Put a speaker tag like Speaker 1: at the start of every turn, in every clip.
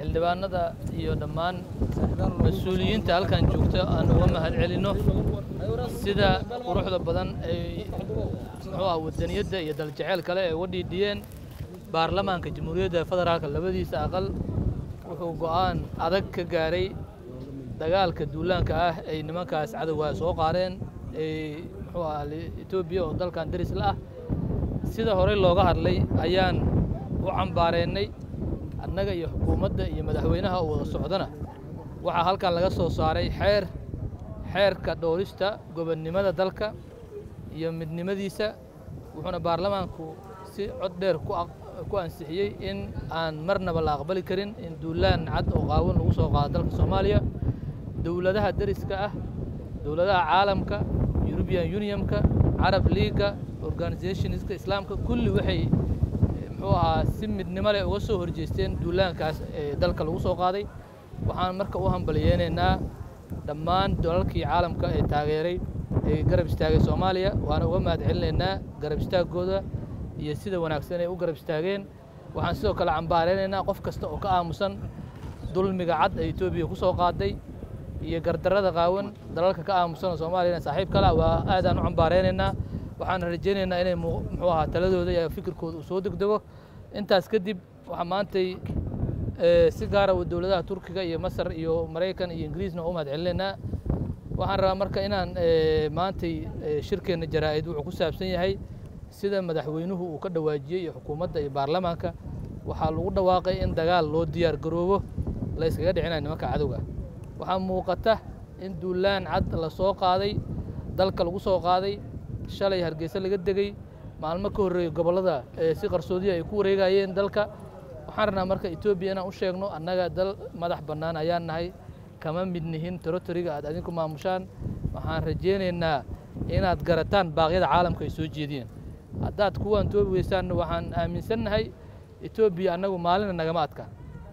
Speaker 1: xildhibaanada iyo dhammaan mas-uuliyiinta halkan joogta aan uga mahad celinno sida quruxda badan ay muxuu ah wadaniyadda iyo daljaceyl kale ay uga dhiidhiyeen baarlamaanka jamhuuriyadda federaalka labadiisa aqal wuxuu go'aan adag ka gaaray dagaalka duulaanka ah ay nimankaas cadowgaa soo qaadeen ee muxuu ah etoobiya oo dalkan daris la ah sida horey looga hadlay ayaan u cambaareennay annaga iyo xukuumadda iyo madaxweynaha oo wada socdana waxaa halkan laga soo saaray xeer xeerka dhowrista gobonnimada dalka iyo midnimadiisa wuxuuna baarlamaanku si cod dheer ku ansixiyey in aan marnaba la aqbali karin in duulaan cad oo qaawan lagu soo qaado dalka soomaaliya dowladaha deriska ah dowladaha caalamka eurubian unionka carab leaga organizationska islaamka kulli waxay muxuu ahaa si midnimo leh uga soo horjeesteen duulaankaas ee dalka lagu soo qaaday waxaan marka u hambaliyeynaynaa dhammaan dalalkii caalamka ee taageeray ee garab istaagay soomaaliya waana uga mahad celinaynaa garab istaaggooda iyo sida wanaagsan ay u garab istaageen waxaan sidoo kale cambaareynaynaa qof kasta oo ka aamusan dulmiga cad ee etoobiya ku soo qaaday iyo gardarrada qaawan dalalka ka aamusan oo soomaaliyana saaxiib kala waa aadaan u cambaareynaynaa waxaan rajaynaynaa inay muxuu ahaa taladooda iyo fikirkooda uu soo degdego intaas kadib waxaa maantay si gaara dowladaha turkiga iyo masar iyo maraykan iyo ingiriisna u mahad celinaynaa waxaan rabaa marka inaan maantay shirkeenna jaraa'id wuxuu ku saabsan yahay sida madaxweynuhu uu ka dhawaajiyey iyo xukuumadda iyo baarlamaanka waxaa lagu dhawaaqay in dagaal loo diyaar garoobo la yskaga dhicinayo nimanka cadowga waxaa muuqata in duulaan cad la soo qaaday dalka lagu soo qaaday shalay hargeysa laga degey maalmo ka horreeyey gobollada si qarsoodiya ay ku wareegayeen dalka waxaan rabnaa marka etoobiya inaan u sheegno annaga dal madax bannaan ayaan nahay kama mid nihin territoriga aad adinku maamushaan waxaan rajaynaynaa inaad garataan baaqyada caalamka ay soo jeediyeen haddaad kuwaan toobi weysaanna waxaan aaminsannahay etoobiya annagu maalina nagama adkaan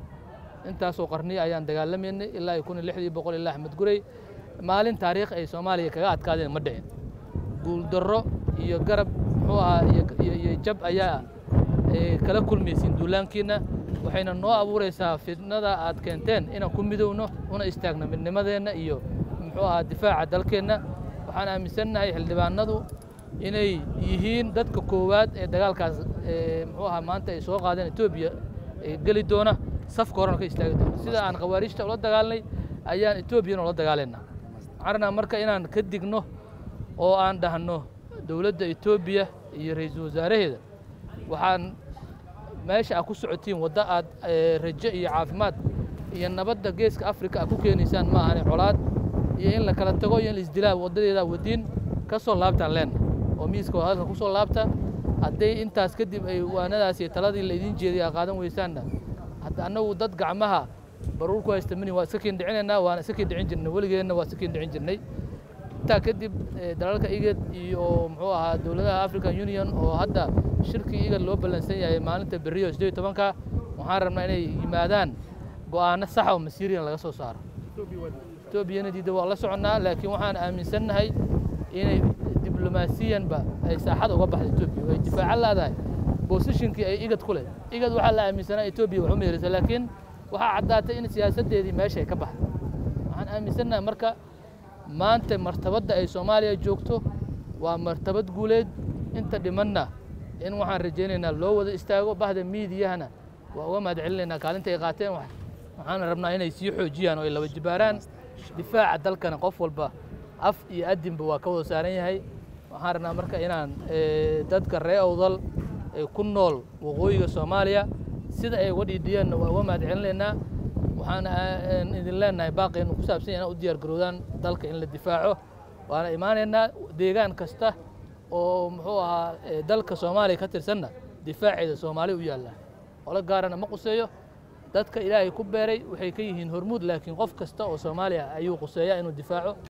Speaker 1: intaasoo qarniya ayaan dagaalamaynay ilaa iyo kun iyo lixdii boqol ilaa axmed gurey maalin taariikh ay soomaaliya kaga adkaadeen ma dhicin guuldarro iyo garab muxuu ahaa iyo jab ayaa kala kulmaysiin duulaankiina waxayna noo abuuraysaa fidnada aad keenteen inaan ku midowno una istaagno midnimadeenna iyo muxuu ahaa difaaca dalkeenna waxaan aaminsannahay xildhibaanadu inay yihiin dadka koowaad ee dagaalkaas muxuu ahaa maanta ay soo qaadeen etoobiya geli doona safka horena ka istaagi doona sida aan khawaarijta ula dagaalnay ayaan etoobiyana ula dagaalaynaa waxaan rabnaa marka inaan ka digno oo aan dhahno dowladda etoobiya iyo ra-iisul wasaaraheeda waxaan meesha aad ku socotiin waddo aad rajo iyo caafimaad iyo nabadda geeska afrika aad ku keenaysaan ma ahane colaad iyo in la kala tago iyo in la isdilaa waddadeedaa wadiin ka soo laabtaan leenna oo miiska hadalka ku soo laabta hadday intaas kadib ay waanadaas iyo taladii laydin jeediy aad qaadan weysaanna hadda annagu dad gacmaha baruur ku haysta mini waa iska kiin dhicinaynaa waana iska kiin dhicin jirnay weligeenna waa iska kiin dhicin jirnay intaa kadib dalalka igad iyo muxuu ahaa dowladaha african union oo hadda shirkii igad loo ballansan yahay maalinta beriyo sideed iyo tobanka waxaan rabnaa inay yimaadaan go'aano saxa oo masiiriyan laga soo saaro etoobiyana diidda waa la soconnaa laakiin waxaan aaminsannahay inay diblomaasiyanba ay saaxada uga baxda etoobiya way difaacan laadahay bosishinkii ay igad ku leh igad waxaa la aaminsanaa etoobiya wax u meerisa laakiin waxaa caddaatay in siyaasaddeedii meesha ay ka baxday waxaan aaminsannahay marka maanta martabadda ay soomaaliya joogto waa martabad guuleed inta dhimanna in waxaan rajaynaynaa loo wada istaago bahda miidiyahana waa uga mahad celinaynaa kaalinta ay qaateen waxaana rabnaa inay sii xoojiyaan oo ay laba jibaaraan difaaca dalkana qof walba af iyo adinba waa ka wada saaran yahay waxaan rabnaa marka inaan dadka ree owdal ee ku nool waqooyiga soomaaliya sida ay uga dhiidhiyeenna waa uga mahad celinaynaa waxaan idin leenahay baaqeenu ku saabsan yahay u diyaar garoodaan dalka in la difaaco waana imaanaynaa deegaan kasta oo muxuu ahaa dalka soomaaliya ka tirsanna difaaceeda soomaali u yaallaa qolo gaarana ma quseeyo dadka ilaahay ku beeray waxay ka yihiin hormuud laakiin qof kasta oo soomaaliya ayuu quseeyaa inuu difaaco